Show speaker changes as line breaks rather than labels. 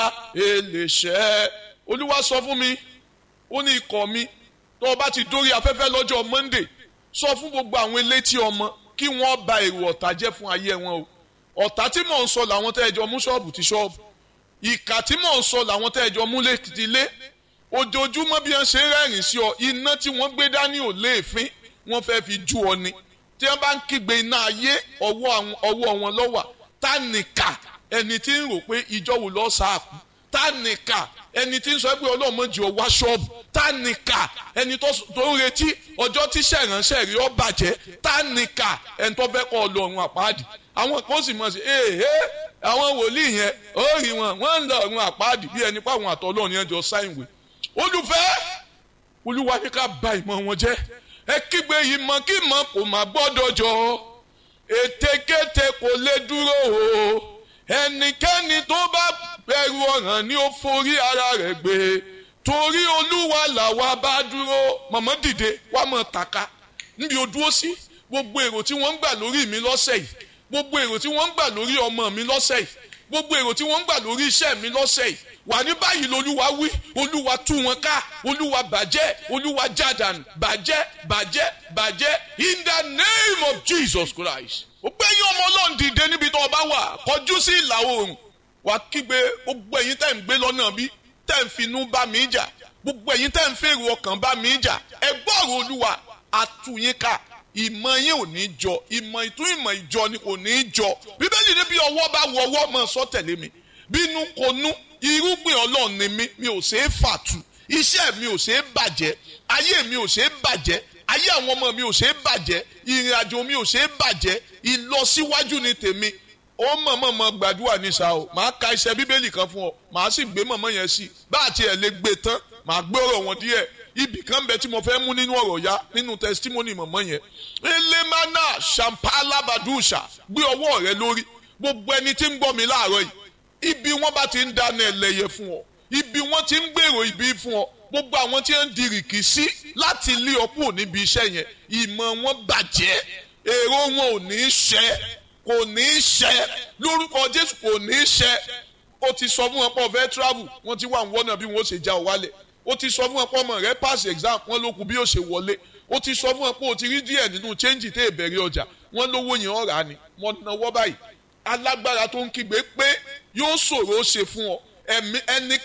eléṣẹ́ olúwa sọ fún mi ó ní ikọ̀ mi tó o bá ti dórí afẹ́fẹ́ lọ́jọ́ monday sọ fún gbogbo àwọn elétí ọmọ kí wọ́n ba èrò ọ̀tá jẹ́ fún ayé wọn o ọ̀tá tí mò ń sọ làwọn tẹ́ ẹ jọ mú ṣọ́ọ̀bù ti ṣọ́ọ̀bù ìkà tí mò ń sọ làwọn tẹ́ ẹ jọ mú létílé ojoojúmọ́ bí wọ́n ṣe ń rẹ́rìn sí ọ iná tí wọ́n gbé dání ò léèfín wọ́n fẹ́ fi jú ọ ni tí wọ́n bá ń kígbe iná ayé ọwọ́ wọn lọ́wà tá nìkà ẹni tí ń rò pé ìjọ wò lọ́ sáàkú tá nìkà ẹni tí ń sọ pé ọlọ́run mọ̀ jù ọ wá ṣọ́ọ̀bù tá nìkà ẹni tó ń retí ọjọ́ tí sẹ̀ránṣẹ́ rí ọ bàjẹ́ tá nìkà ẹni tó fẹ́ kọ́ ọlọ́run àpáàdì àwọn kan sì mọ̀ sí ee àwọn wòlíì yẹn ó rí wọn wọ́n ń lọ ọ̀run àpáàdì bí ẹni pé àwọn àtọ́lọ́run yẹn jọ sáìwé olùfẹ́ olúwa ní ká bà ìmọ̀ wọn jẹ́ ẹ kígbe ìmọ̀ kí ìmọ̀ kò má gbọ́dọ̀ jọ ètekéte kò lè dúró o ẹnikẹ́ni tó bá bẹ̀rù ọ̀ràn ni ó forí ara rẹ̀ gbé torí olúwa làwa bá dúró mọ̀mọ́ dìde wá mọ̀ tàka níbi o dúró sí gbogbo èrò tí wọ́n ń gbà lórí mi lọ́sẹ̀ yìí gbogbo èrò tí wọ́n ń gbà lórí ọmọ mi lọ́sẹ̀ yìí gbogbo èrò tí wọ́n ń gbà lórí iṣẹ́ mi lọ́sẹ̀ yìí wà ní báyìí lolúwa wí olúwa tú wọn ká olúwa bàjẹ́ olúwa jádàn bàjẹ́ bàjẹ́ bàjẹ́ in the name of Jesus Christ. ó gbé yín ọmọ ọlọ́run dìde níbi tó o bá wà kọjú sí ìlà oòrùn wà kígbe gbogbo ẹ̀yin tẹ̀ ń gbé lọ́nà bí tẹ̀ ń finú bá mi jà gbogbo ẹ̀yin tẹ̀ ń fèrò ọkàn bá mi jà ẹ gbọ́rọ̀ olúwa àtúnyín ká ìmọ̀ yín ò ní jọ ìmọ̀ ìtún ìmọ̀ ìjọ ni kò ní jọ bíbélì ní bí ọwọ́ bá wọ ọwọ́ mọ̀ sọ tẹ̀lé mi bínú kò nú irúgbìn ọlọ́run ni mí mi ò ṣeé fàtú iṣẹ́ mi ò ṣeé bàjẹ́ ayé mi ò ṣeé bàjẹ́ ayé àwọn ọmọ mi ò ṣeé bàjẹ́ ìrìn àjò mi ò ṣeé bàjẹ́ ìlọsíwájú ni tèmi ó mọ̀mọ́mọ́ gbàdúrà ní sa o màá ka iṣẹ́ bíbélì kan fún ọ màá sì gbé mọ̀mọ́ yẹn sí bá àti ẹ̀ lè gbé tán màá gbé ọ̀rọ̀ wọn díẹ̀ ibì kan bẹ tí mo fẹ́ mú nínú ọ̀rọ̀ ya nínú testimony mọ̀mọ́ yẹn elemana shampalabadusha gbé ọwọ́ rẹ lórí gbogbo ẹni tí ń gbọ́ mi láàárọ̀ yìí ibi wọ́n bá ti ń dáná ẹlẹ́yẹ fún ọ ibi wọ́n ti ń gbèrò ibi fún ọ gbogbo àwọn tí ń dirìkì sí láti lé ọ kúrò níbi iṣẹ́ yẹn ìmọ̀ wọn bàjẹ́ èrò wọn ò ní í ṣẹ kò ní í ṣẹ lórúkọ Jésù kò ní í ṣẹ ó ti sọ fún wọn pé ọ̀fẹ́ travel wọ́n ti wà ń wọ́nà bí wọ́n ṣe já ọ wálẹ̀ ó ti sọ fún wọn pé ọmọ rẹ pass exam wọ́n ló kù bí ó ṣe wọlé ó ti sọ fún wọn pé ó ti rí díẹ̀ nínú change tẹ́ ìbẹ̀rẹ̀ ọjà wọ́n lówó yẹn ọ̀rà ni wọ́n náwó báyìí alágbára tó ń kígbe pé yóò ṣòro ṣe fún ọ ẹni